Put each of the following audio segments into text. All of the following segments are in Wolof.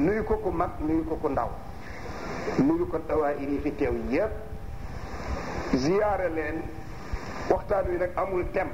nuyu ko ku mag nuyu ko ku ndaw nuyu ko dawaayir yi fi teew yépp ziyaare leen waxtaan wi nag amul tem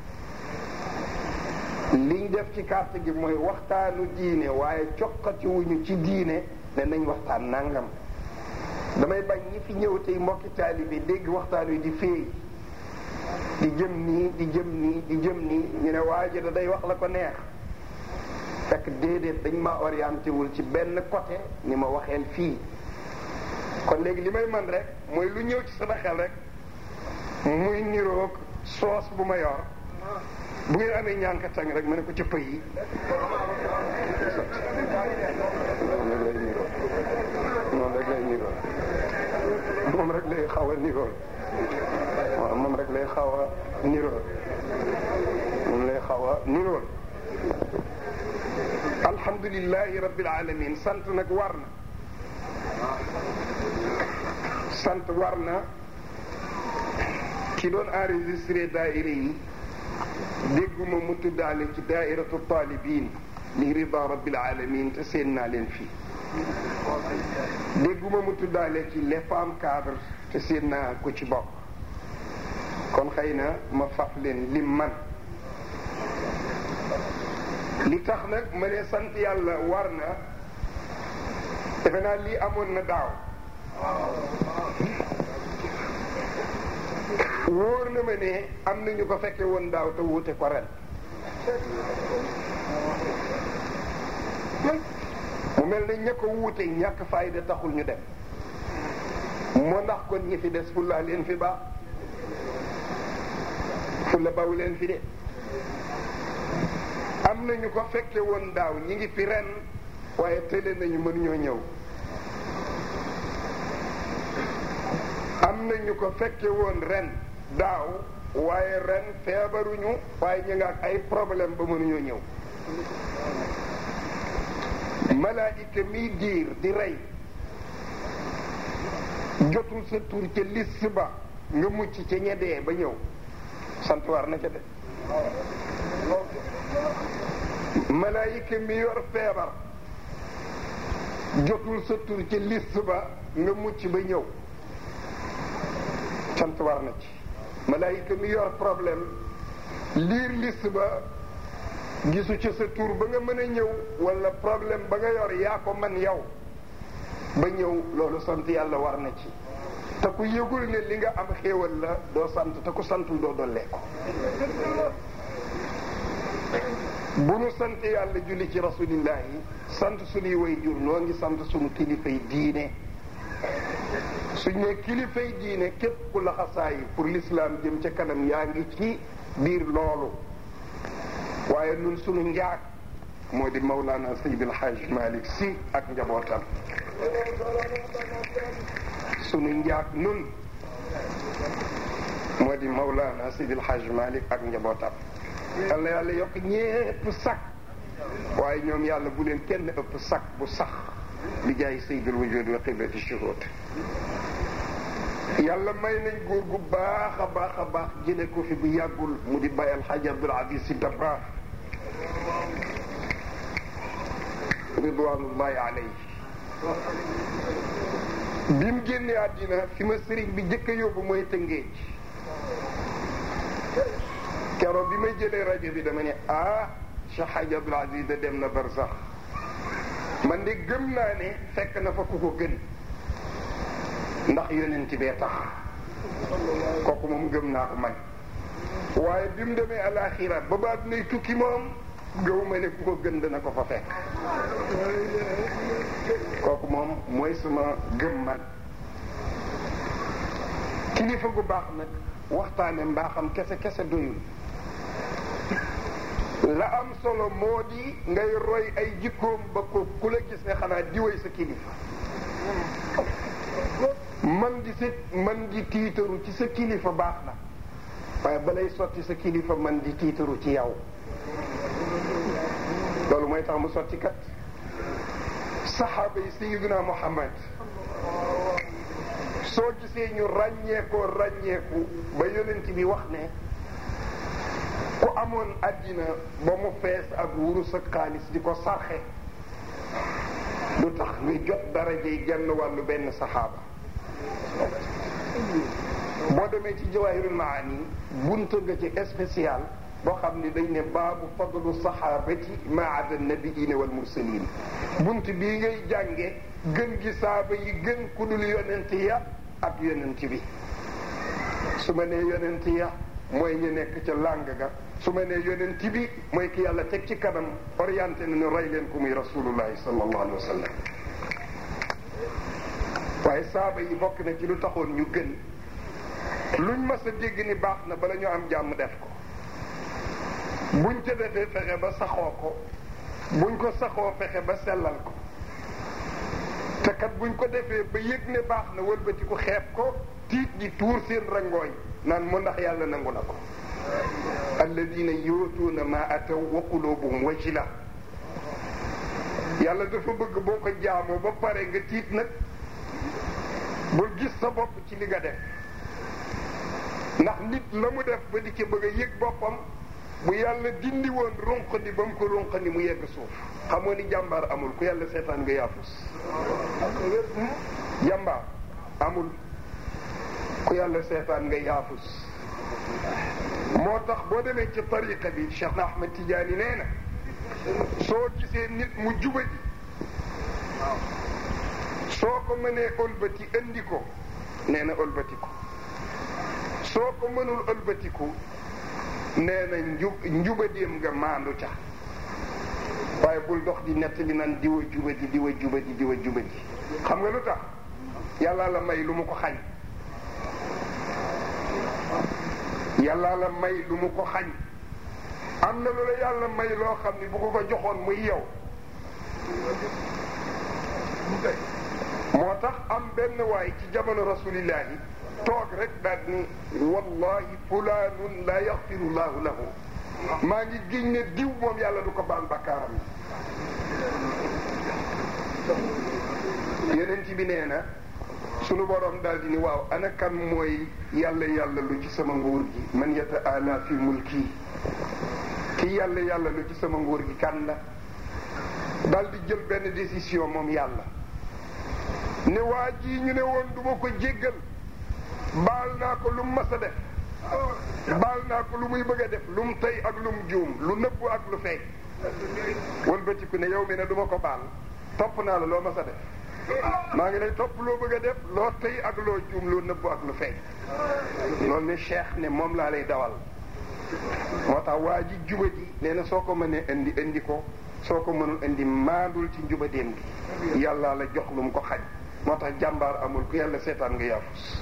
liñ def ci carte gi mooy waxtaanu diine waaye coqatiwuñu ci diine ne nañ waxtaan nangam damay bañ ñi fi ñëw tey mbokki taalibe dégg waxtaan wi di féey di jëm nii di jëm nii di jëm nii ñu ne waa ji da day wax la ko neex fekk déedéet dañ ma orienté wul ci benn côté ni ma waxeel fii kon léegi li may man rek mooy lu ñëw ci sama xel rek muy niroog soos bu ma yor bu ngeen amee ñànka tàng rek ma ne ko ca pëy yi moom rek lay niroo moom rek lay xaw a niroo waaw moom rek lay xaw a niroo moom lay xaw a niroo alhamdulilahi rabbil alamin sant nag war na sant war na ki doon enregistré daaira yi dégguma mu tuddaale ci daairatu talibin li rida rabbil alamin te seen naa leen fii dégguma mu tuddaale ci les femmes cadres te seen naa ko ci bokk kon xëy na ma faf leen lim man li tax nag ma ne sant yàlla war na defe naa lii amoon na daaw wóor na ma ne am na ñu ko fekke woon daaw te wuute ko ren mu mel ne ña ko wuute ñàkk fayda taxul ñu dem moo ndax kon ñi fi des fulla leen fi baax fulla baw leen fi de am na ñu ko fekke woon daaw ñi ngi fi ren waaye tële nañu mënuñoo ñëw am na ñu ko fekke woon ren daaw waaye ren feebaruñu waaye ñu nga ak ay problème ba mënuñoo ñëw malaayika miy diir di rey jotul sa tur ca liste ba nga mucc ca ñedee ba ñëw sant war na ca de malaayika mi yor feebar jotul sa tur ca liste ba nga mucc ba ñëw sant war na ci malaayika mi yor problème liir liste ba gisu ca sa tur ba nga mën a ñëw wala problème ba nga yor yaa ko man yow ba ñëw loolu sant yàlla war na ci te ku yëgul ne li nga am xéewal la doo sant te ku santul doo dollee ko bu nu sant yàlla julli ci rasulillahi sant suñuy way jur noo ngi sant suñu kilifay diine suñ ne kilifay diine képp ku laxasaayi pour l'islam jëm ca kanam yaa ngi ci biir loolu waaye nun suñu njaag moo di Mawlana Seydi El Hadj Malick Sy ak njabootam sunu njaag nun moo di Mawlana Seydi El Hadj Malick ak njabootam yàlla yàlla yokk ñépp sax waaye ñoom yàlla bu leen kenn ëpp sax bu sax bi jaay Seydil Wujud wa qiblati shuhud yàlla may nañ góor gu baax a baax a baax jële ko fi bu yàggul mu di Baye Alxaaji Abdul Aziz Si Dabakh ridwanullahi alayhi bi mu génnee àddina fi ma sëriñ bi jëkk a yóbbu mooy tëngéej keroog bi may jëlee rajo bi dama ne ah Cheikh Hadj Abdoul Aziz da dem na barsax man de gëm naa ne fekk na fa ku ko gën ndax yonent bee tax kooku moom gëm naa ko man waaye bi mu demee alaxira ba baat nay tukki moom gëw ma ne ku ko gën dana ko fa fekk kooku moom mooy suma gëm man kilifa gu baax nag waxtaane mbaaxam kese kese doyul la am solo moo di ngay roy ay jikkoom ba ko ku la gis ne xanaa diwéy sa kilifa man di sa man di tiitaru ci sa kilifa baax na waaye balay sotti sa kilifa man di tiitaru ci yow loolu mooy tax mu sotti kat saxaaba yi sayiduna muhammad soo gisee ñu ràññeekoo ràññeeku ba yonent bi wax ne ku amoon àddina ba mu fees ak wurus ak xaalis di ko sarxe du tax nga jot darajey genn wàllu benn saxaaba boo demee ci jawaahirul maani bunt nga ci spécial boo xam ne dañ ne baabu fadlu saxaabati maada nabiina wal mursalin bunt bii ngay jànge gën gi saaba yi gën ku dul yonent ya ak yonent bi su ma nee yonent ya mooy ñu nekk ca làng ga su ma nee yonent bi mooy ki yàlla teg ci kanam orienté na ñu rey leen ku muy rasulullahi sallallahu alayhi wa sallam waaye saaba yi bokk na ci lu taxoon ñu gën luñ mas a dégg ni baax na bala ñu am jàmm def ko buñ ca defee fexe ba saxoo ko buñ ko saxoo fexe ba sellal ko te kat buñ ko defee ba yëg ne baax na wëlbati ko xeeb ko tiit di tuur seen rangooñ naan mu ndax yàlla nangu na ko alladina yootuuna ma ataw wa qulubuhum wajila yàlla dafa bëgg boo ko jaamoo ba pare nga tiit nag bul gis sa bopp ci li nga def ndax nit la mu def ba di ci bëgg a yëg boppam bu yàlla dindi woon runqandi ba mu ko runqandi mu yegg suuf xamoo ni jàmbaar amul ku yàlla seetaan nga yaafus jàmbaar amul ku yàlla seetaan nga yaafus moo tax boo demee ci tariqa bi Cheikh na Ahmed Tidiane nee na soo gisee nit mu jubadi soo ko mënee ëlbati indi ko nee na ëlbati ko soo ko mënul ëlbatiku nee na njub njubadéem nga maandu ca waaye bul dox di nettali nan diwa jubadi diwa jubadi diwa jubadi xam nga lu tax yàlla la may lu mu ko xañ yàlla la may lu mu ko xañ am na lu la yàlla may loo xam ni bu ko ko joxoon muy yow moo tax am benn waay ci jamono rasulillahi toog rek daal ni wallahi fulaanun la yaxfiru llahu lahu maa ngi giñ ne diw moom yàlla du ko baal bakkaaram yeneen bi nee na sunu borom daal di ni waaw ana kan mooy yàlla yàlla lu ci sama nguur gi man yata ala fi mulki ki yàlla yàlla lu ci sama nguur gi kan la daal di jël benn décision moom yàlla ne waa ji ñu ne woon du ma ko jéggal baal naa ko lu mu mas a def baal naa ko lu muy bëgg a def lu mu tey ak lu mu juum lu nëbbu ak lu feeñ wëlbatiku ne yow mi ne du ma ko baal topp naa la loo mas a def maa ngi lay topp loo bëgg a def loo tey ak loo juum loo nëbbu ak lu feeñ loolu ne cheikh ne moom laa lay dawal moo tax waa ji juba ji nee na soo ko mënee indi indi ko soo ko mënul indi maandul ci njubadeem gi yàlla la jox lu mu ko xañ moo tax jàmbaar amul ku yàlla seetaan nga yaafus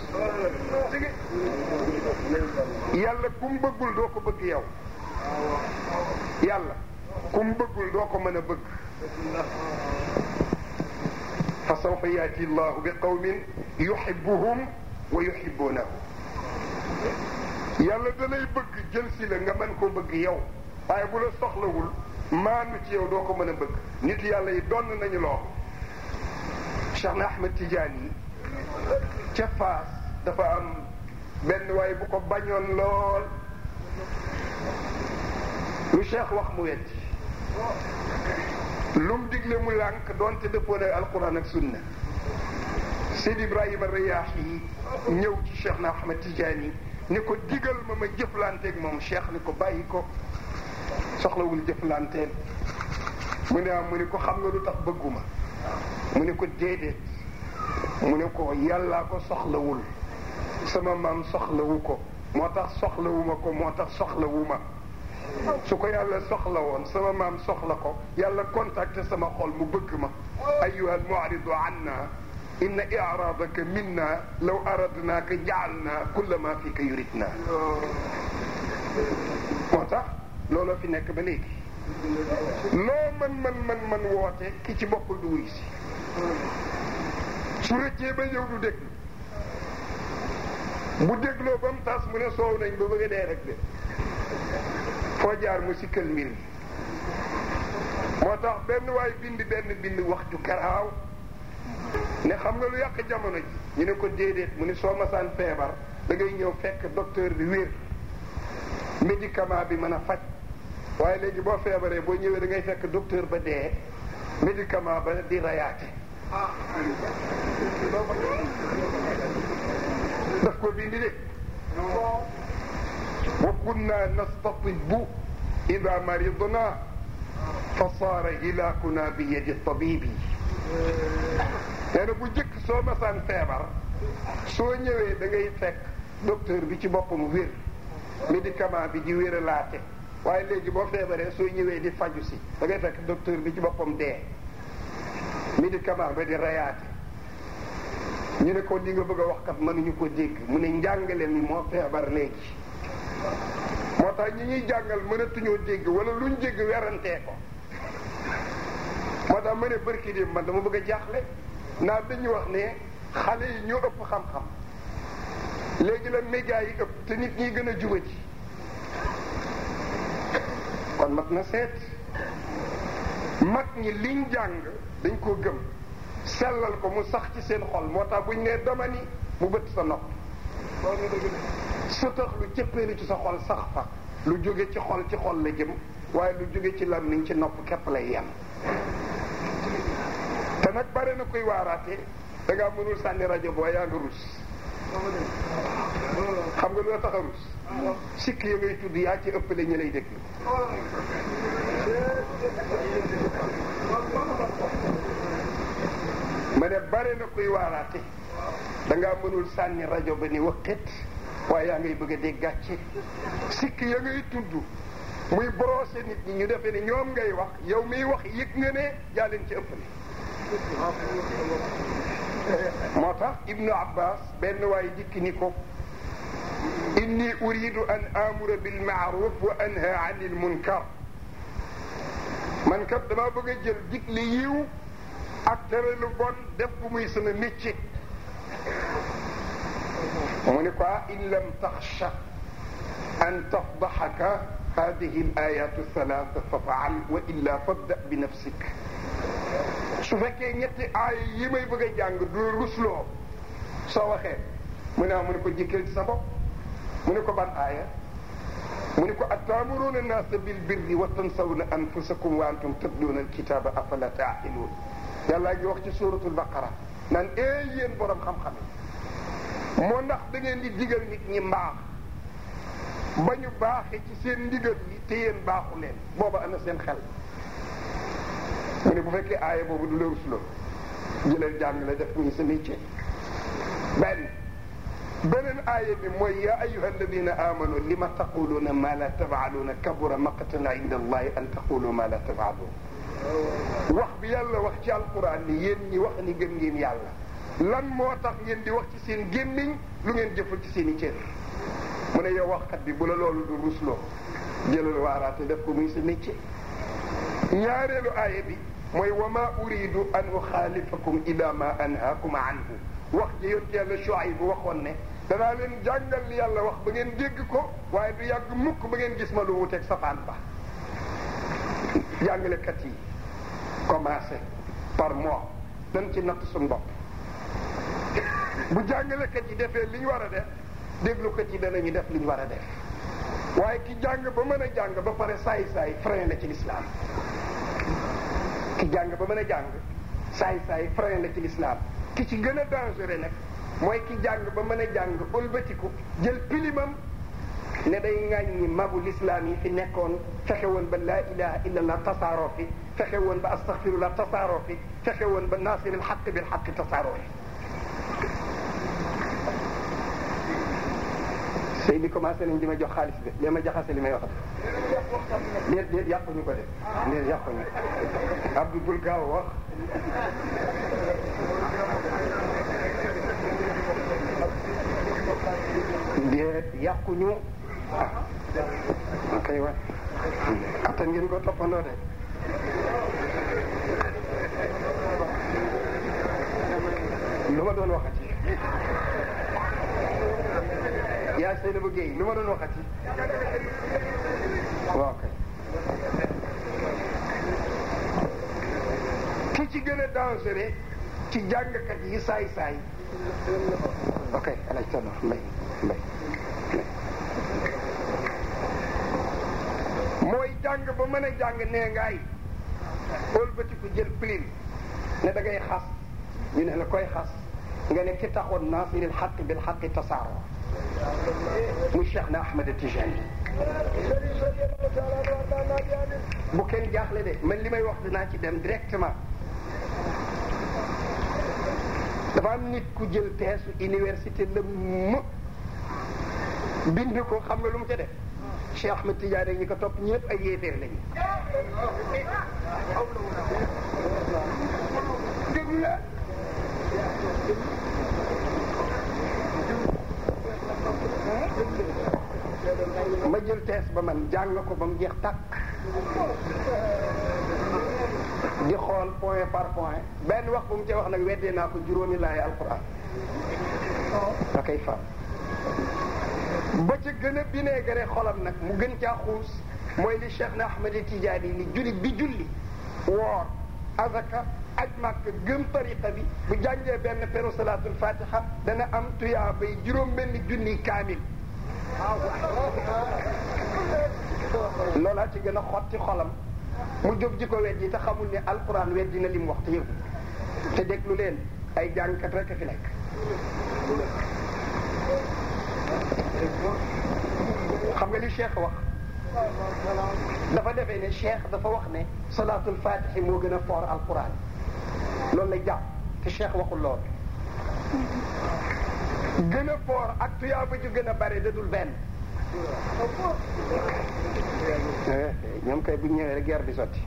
yàlla ku mu bëggul doo ko bëgg yow yàlla ku mu bëggul doo ko mën a bëgg fa sawfa yaati llahu bi qawmin yuhibbuhum wa yuhibbunahu yàlla da lay bëgg jël si la nga mën koo bëgg yow waaye bu la soxlawul maandu ci yow doo ko mën a bëgg nit yàlla yi donn nañu loo Cheikh na Ahmed Tidiane yi ca Faas dafa am benn waaye bu ko bañoon lool lu Cheikh wax mu wetti lu mu digle mu lànk doonte dëppoo na alquran ak sunna Seydi Ibrahima Riyaax yi ñëw ci Cheikh na Ahmed Tidiane yi ni ko digal ma ma jëflanteeg moom Cheikh ni ko bàyyi ko soxlawul jëflanteel mu ne am mu ni ko xam nga lu tax bëgguma mu ne ko déedéet mu ne ko yàllaa ko soxlawul sama maam soxlawu ko moo tax soxlawuma ko moo tax soxlawuma su ko yàlla soxla woon sama maam soxla ko yàlla contacté sama xol mu bëgg ma ayuha almuaridu anna inna iraadaka minna law aradnaaka jaalna kulla ma fika yuridna moo tax looloo fi nekk ba léegi loo man man man man woote ki ci bokkul du wuy si su rëccee ba ñëw du déglu bu dégloo ba mu tas mu ne soow nañ ba bëgg a dee rek de foo jaar mu sikkal mbir mi moo tax benn waay bind benn bind wax ju garaaw ne xam nga lu yàq jamono ji ñu ne ko déedéet mu ne soo masaan feebar da ngay ñëw fekk docteur bi wér médicament bi mën a faj waaye léegi boo feebaree boo ñëwee da ngay fekk docteur ba dee médicament ba di rayaate daf ko bindi de wa kunna nastatibu ida maridna fa saara hilakuna bi yadi tabibi nee na bu jëkk soo masaan feebar soo ñëwee da ngay fekk docteur bi ci boppam wér médicament bi di wéralaate waaye léegi boo feebaree soo ñëwee di faju si da ngay fekk docteur bi ci boppam dee médicament ba di rayaate ñu ne ko li nga bëgg a wax kat mënuñu ko dégg mu ne njàngale mi moo feebar léegi moo tax ñi ñuy jàngal mënatuñoo dégg wala luñ dégg werantee ko moo tax ma ne bërki di man dama bëgg a jaaxle naa dañu wax ne xale yi ñoo ëpp xam-xam léegi la média yi ëpp te nit ñi gën a juba ci kon mat na seet mag ñi liñ jàng dañ koo gëm sellal ko mu sax ci seen xol moo tax buñ nee dama ni mu bëtt sa nopp su tax lu cëppeelu ci sa xol sax fa lu jóge ci xol ci xol la jëm waaye lu jóge ci làmmiñ ci nopp képp lay yem te nag bare na koy waaraate da ngaa mënul sànni rajo boo yaa nga rus xam nga lu la tax a rus sikk ya ngay tudd yaa ci ëppale ñi lay déglu ma ne bare na koy waaraate da ngaa mënul sànni rajo ba ni waqit waaye yaa ngay bëgg a dégg gàcce sikk ya ngay tudd muy brosser nit ñi ñu defee ni ñoom ngay wax yow miy wax yëg nga ne yaa leen ci ëppale moo tax ibnu abbas benn waay dikk ni ko inni uridu an amura bil maaruf wa anha an il munkar man kat damaa bëgg a jël digle yiw ak tere lu bon def bu muy sama métier mu ne ko in lam taxsha an tafdaxaka hadihi al ayatu thalatha fa faal wa illa fabda bi nafsik su fekkee ñetti aay yi may bëgg a jàng du rusloo soo waxee mu ne mu ne ko jëkkal ci sa bopp mu ne ko ban aaya mu ne ko ataamuruuna naasa bil birri wa tansawna anfusakum wa antum tatluuna alkitaba afala taaqiluun yàllaa ngi wax ci suratul baqara naan ee yéen borom xam-xam yi moo ndax da ngeen di digal nit ñi mbaax ba ñu baaxee ci seen ndigal yi te yéen baaxu leen booba ana seen xel mu ne bu fekkee aaya boobu du la rusloo jëlal jàng la def muy sa métier benn beneen aaya bi mooy yaa ayuha alladina amanu lima taquluuna ma la tafaaluuna kabura maqtan inda allahi an taqulu ma la tafaaluun wax bi yàlla wax ci alquran ni yéen ñi wax ni gëm ngeen yàlla lan moo tax ngeen di wax ci seen gémmiñ lu ngeen jëfal ci seen i cër mu ne yow waxkat bi bu la loolu du rusloo jëlal waaraate def ko muy sa métier ñaareelu aaya bi mooy wa ma uridu an uxaalifakum ila ma anhaakum anhu wax ji yonent yàlla Shuayb bu waxoon ne danaa leen jàngal li yàlla wax ba ngeen dégg ko waaye du yàgg mukk ba ngeen gis ma lu wuteeg safaan ba jàngalekat yi commencé par moi dañ ci natt suñu bopp bu jàngalekat yi defee li ñu war a def déglukat yi danañu def li ñu war a def waaye ki jàng ba mën a jàng ba pare saay saay frein la ci lislaam ki jàng ba mën a jàng saay saay frein la ci lislaam ki ci gën a dangereux nag mooy ki jàng ba mën a jàng ëlbatiku jël pilimam ne day ŋàññi magu lislaam yi fi nekkoon fexe woon ba laa ilaha illa allah tasaaroo fi fexe woon ba astaghfirullah tasaaroo fi fexe woon ba naasiril xaq bil xaq tasaaroo fi sëy bi commencé nañ di ma jox xaalis bi li ma jaxase li may wax déet déet yàquñu ko de déet yàquñu Abdou bul gaaw wax déet yàquñu ah kay wa attan ngeen ko toppandoo de lu ma doon waxati yaa sey na bu géey lu ma doon waxati waaw kay ki ci gën a dangereux ci jàngkat yi saay saay ok alaj tano mbay mbay mooy jàng ba mën a jàng nee ngaay ëlbatiku jël plin ne da ngay xas ñu ne la koy xas nga ne ki taxoon naasiril xaq bil xaqi tasaaro mu Cheikh na Ahmed Tijani bu kenn jaaxle de man li may wax dinaa ci dem directement dafa am nit ku jël teesu université la mu bind ko xam nga lu mu ca def Cheikh Ahmed Tidiane ñi ko topp ñëpp ay yéeféer lañu déglu la ma jël tees ba man jàng ko ba mu jeex tàkk di xool point par point benn wax bu mu ca wax nag weddee naa ko juróomi laay alquran da koy fam ba ca gën a bineegare xolam nag mu gën caa xuus mooy li Cheikh na Ahmed Tidiane ni jullit bi julli woor azaka aj màkk gëm tariqa bi bu jàngee benn peru salaatul fatiha dana am tuyaa bay juróom benn junni kaamil loolaa ci gën a xotti xolam mu jóg ji ko weddi te xamul ne alquran weddi na li mu wax te yëgu te déglu leen ay jàngkat rek a fi nekk xam nga li cheikh wax dafa defee ne cheikh dafa wax ne salaatul fatihi moo gën a foor alquran loolu lay jàpp te cheikh waxul lool gën a foor ak tuyaaba ju gën a bare dadul benn ñoom kay bu ñëwee rek guerre di sotti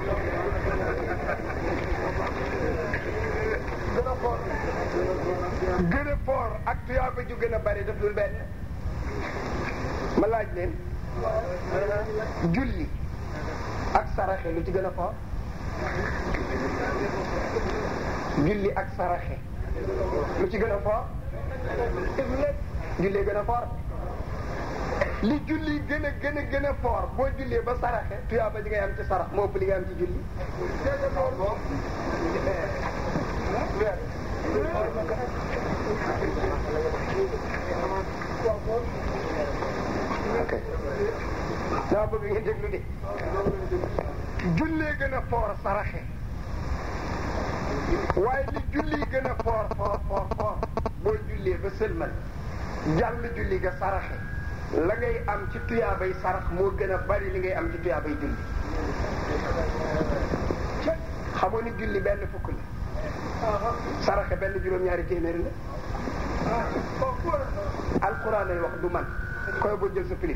gën a foor ak tuyaaba ju gën a bare dadul benn ma laaj leen julli ak saraxe lu ci gën a foor julli ak saraxe lu ci gën a foor julli gën a foor li julli gën a gën a gën a foor boo jullee ba saraxe tuyaaba li ngay am ci sarax moo ëpp li ngay am ci julli ok daa bëgg ngeen déglu de jullee gën a foor saraxe waaye li julli gën a foor foor foor foor boo jullee ba sëlmal jàll julli ga saraxe la ngay am ci tuyaabay sarax moo gën a bari li ngay am ci tuyaabay julli xamoo ni julli benn fukk la saraxe benn juróom-ñaari téeméeri la alquran lay wax du man koy boo jël sa pilim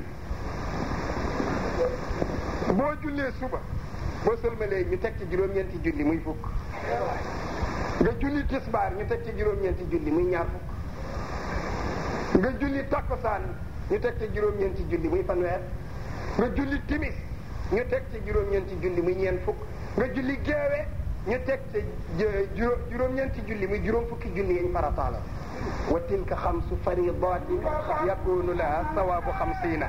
boo jullee suba boo sëlmalee ñu teg ci juróom-ñeenti julli muy fukk nga julli tisbaar ñu teg ci juróom-ñeenti julli muy ñaar fukk nga julli takkusaan ñu teg ci juróom-ñeenti julli muy fanweer nga julli timis ñu teg ci juróom-ñeenti julli muy ñeent fukk nga julli geewe ñu teg ci juróom-ñeenti julli muy juróom fukki julli yañ farataala wa tilka xamsu faridatin yakunu laha sawabu xamsina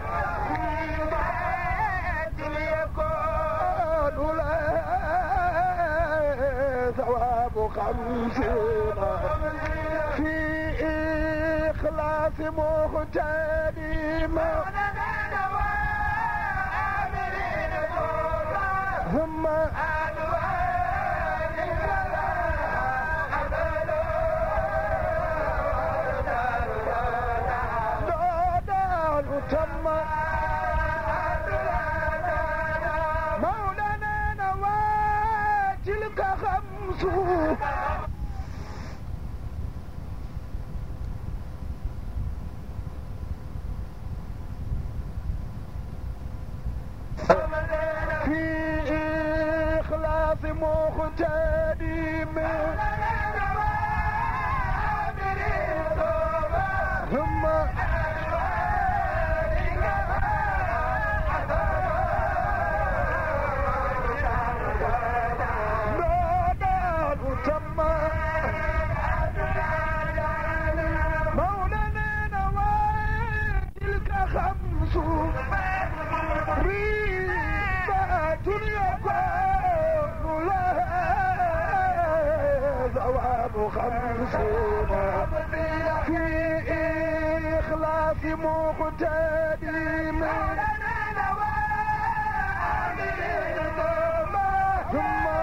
ثواب خمسين في إخلاص مغتنم ثم دودان تم مولانا نواتلك خمس في إخلاص مغتنم ثم دودان تم مولانا نواتلك خمس ريبات يكون لها ثواب خمسين في إخلاص مقتدم ثم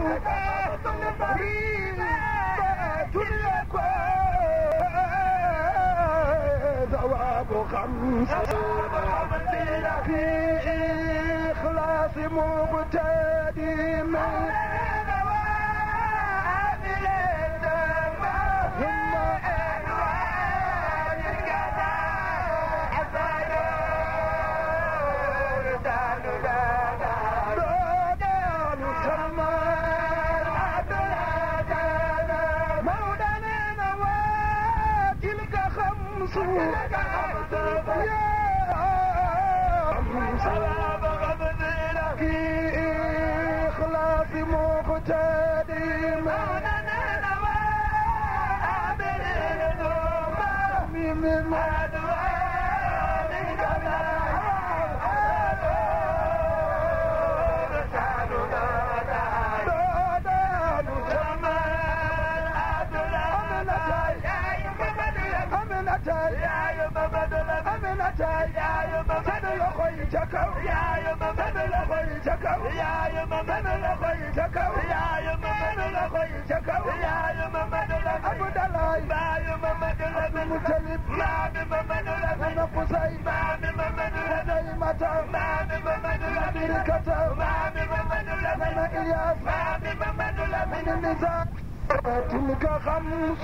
ثواب خمسة في إخلاص مقتدي من في إخلاص مقتدي من تلك خمس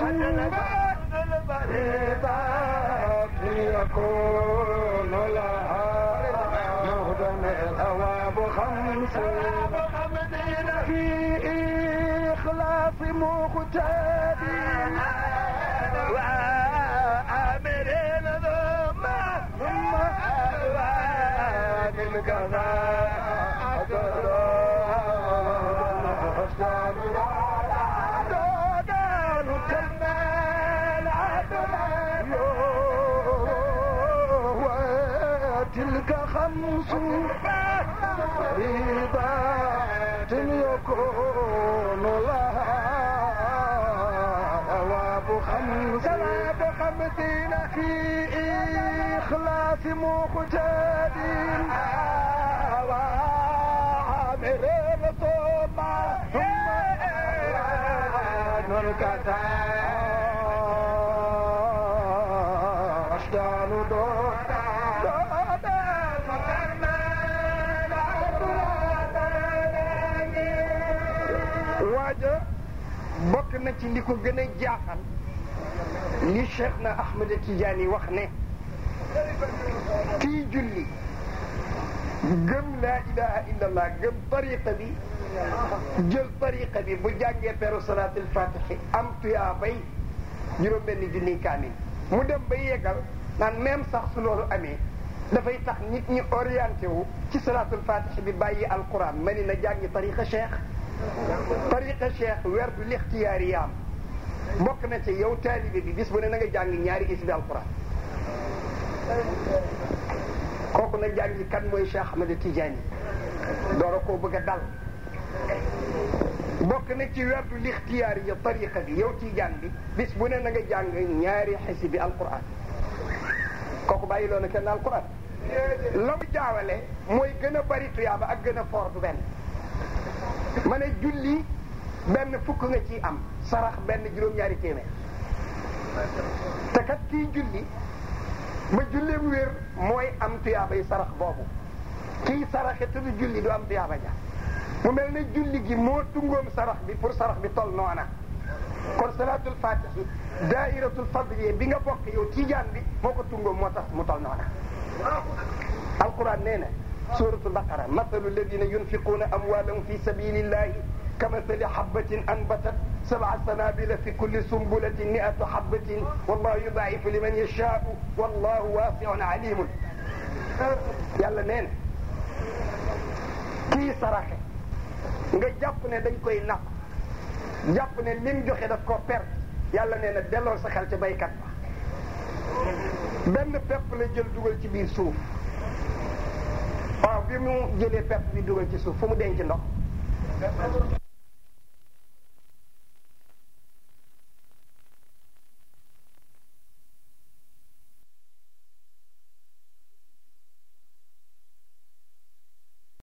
فريضات يكون لها مهدم الثواب خمس في إخلاص مقتدي وآمر ثم ثم أوان تلك خمس فريضات يكون لها ثواب خمس ثواب خمسين في إخلاص مقتدين وعامر ثم ثم نركتا أشدان دون waaja bokk na ci li ko gën a jaaxal li Cheikh na Ahmed Tidiane wax ne kii julli gëm laa ilaha illallah gëm tariqa bi jël tariqa bi bu jàngee peru salaatul fatihi am tuyaa bay juróom benn junni kaamil mu dem ba yeggal naan même sax su loolu amee dafay tax nit ñi orienté wu ci salaatul fatihi bi bàyyi alquran ma ni na jàngi tariqa cheikh tariqa cheikh werdu lixtiyaari yaam bokk na ci yow taalibe bi bis bu ne na nga jàng ñaari isbi alquran kooku na jàngi kan mooy Cheikh Ahmed Tidiane doora koo bëgg a dal bokk na ci werdu lixtiyaari ya tariqa bi yow Tidiane bi bis bu ne na nga jàng ñaari xisbi alquran kooku bàyyi loona kenn alquran la mu jaawale mooy gën a bari tuyaaba ak gën a foor du benn ma ne julli benn fukk nga ciy am sarax benn juróom-ñaari téeméer te kat kii julli ba julleem wér mooy am tuyaabay sarax boobu kii saraxe te du julli du am tuyaaba ja mu mel ne julli gi moo tungoom sarax bi pour sarax bi tol noona kon salaatul fatihi daairatul fadliye bi nga bokk yow tiijaan bi moo ko tungoom moo tax mu tol noona alquran nee na suratul baqara mathalu alladina yunfiquna amwalahum fi sabilillahi kamathali habatin anbatat sab'a sanabila fi kulli sumbulatin mi'atu habatin wallahu yudaifu liman yashau wallahu wasiun alimun yàlla nee na kii saraxe nga jàpp ne dañ koy napp jàpp ne lim joxe daf ko perte yàlla nee na delloo sa xel ca baykat ba benn pepp la jël dugal ci biir suuf waaw bi mu jëlee pepp bi dugal ci suuf fu mu denc ndox